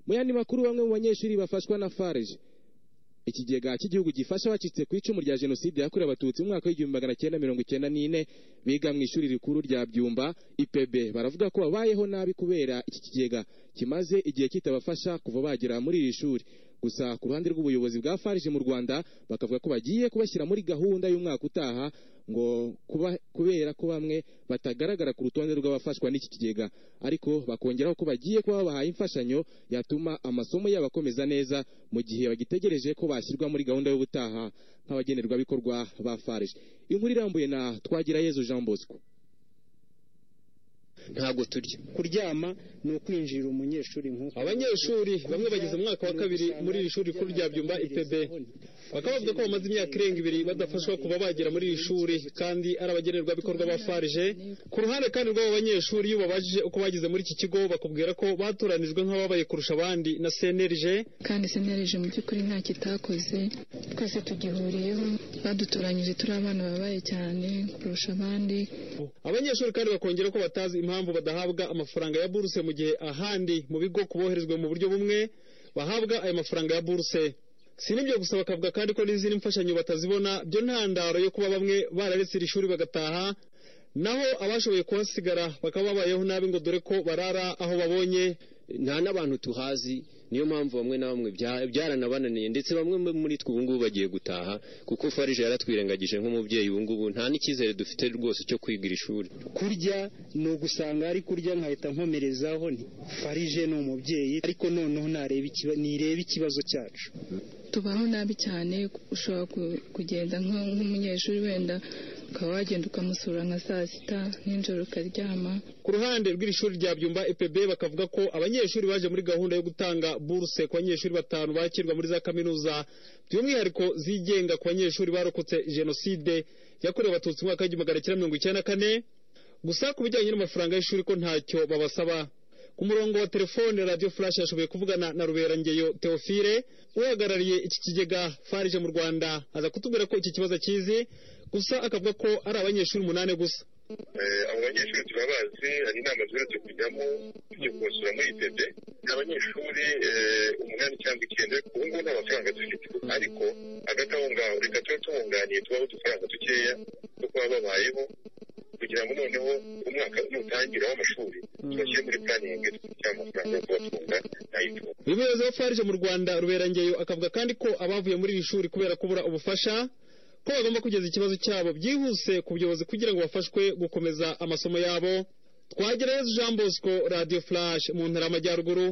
mu yandi makuru bamwe mu banyeshuri bafashwa na farg ikigega cy'igihugu gifasha abacitse ku icumu rya jenoside yakorewe abatutsi mu mwaka w'igihumbi magana cyenda mirongo icyenda n'ine biga mu ishuri rikuru rya byumba ipb baravuga ko babayeho nabi kubera iki kigega kimaze igihe kitabafasha kuva bagera muri iri shuri gusa ku ruhande rw'ubuyobozi bwa farg mu rwanda bakavuga ko bagiye kubashyira muri gahunda y'umwaka utaha ngo kuba kubera ko bamwe batagaragara ku rutonde rw'abafashwa n'iki kigega ariko bakongeraho ko bagiye kuba babahaye imfashanyo yatuma amasomo yabo akomeza neza mu gihe bagitegereje ko bashyirwa muri gahunda y'ubutaha nk'abagenerwabikorwa ba farg inkuru irambuye na twagira yezu jean bosco ntabwo turya kuryama ni ukwinjira umunyeshuri nk'uko abanyeshuri bamwe bageze mu mwaka wa kabiri muri iri shuri rikuru rya byumba ipb bakaba bavuga ko bamaze imyaka irenga ibiri badafashwa kuba bagera muri iri shuri kandi ari abagenerwabikorwa ba farije ku ruhande kandi rw'abo banyeshuri iyo babajije uko bageze muri iki kigo bakubwira ko batoranijwe nk'ababaye kurusha abandi na cnlg kandi cnlg mu by'ukuri nta kitakoze twese tugihuriyeho badutoranyije turi abana babaye cyane kurusha abandi abanyeshuri kandi bakongera ko batazi impamvu impamvu badahabwa amafaranga ya buruse mu gihe ahandi mu bigo kuboherezwa mu buryo bumwe bahabwa ayo mafaranga ya buruse si n'ibyo gusa bakavuga kandi ko n'izindi mfashanyo batazibona byo ntandaro yo kuba bamwe bararetse iri shuri bagataha naho abashoboye kuhasigara bakaba babayeho nabi ngo dore ko barara aho babonye nta n'abantu tuhazi niyo mpamvu bamwe na bamwe byaranabananiye ndetse bamwe muri twe ubungubu bagiye gutaha kuko farije yaratwirengagije nk'umubyeyi ubungubu nta n'icyizere dufite rwose cyo kwiga iri shuri kurya ni ugusanga ari kurya nkahita nkomerezaho ni farije ni umubyeyi ariko noneho nireba ikibazo cyacu tubaho nabi cyane ushobora kugenda nk'umunyeshuri wenda ukaba wagenda ukamusura nka saa sita nijoro ukaryama ku ruhande rw'iri shuri rya byumba epb bakavuga ko abanyeshuri baje muri gahunda yo gutanga buruse ku banyeshuri batanu bakirwa muri za kaminuza by'umwihariko zigenga ku banyeshuri barokotse jenoside yakorewe abatutsi mu mwaka w'igihumbi magana cyenda mirongo icyenda na kane gusa ku bijyanye n'amafaranga y'ishuri ko ntacyo babasaba ku murongo wa telefone radiyo furashi yashoboye kuvugana na ruberangeyo teofile uhagarariye iki kigega farije mu rwanda aza kutubwira ko iki kibazo akizi gusa akavuga ko ari abanyeshuri umunani gusa abo banyeshuri turabazi hari inama ziherutse kujyamo tujya kubasura muri itede abanyeshuri umunani cyangwa icyenda ariko ubu ngubu nta mafaranga dufite ariko hagati aho ngaho reka tube tubunganiye tubaho udufaranga dukeya two kuba babayeho kugira ngo noneho umwaka nutangira w'amashuri tubashyire muri puraningi cyangwa amafaranga yo kubatunga nayitunga umuyobozi wa farije mu rwanda ruberangeyo akavuga kandi ko abavuye muri iri shuri kubera kubura ubufasha ko bagomba kugeza ikibazo cyabo byihuse ku buyobozi kugira ngo bafashwe gukomeza amasomo yabo twagerayo jean bosco radio flash mu ntara y'amajyaruguru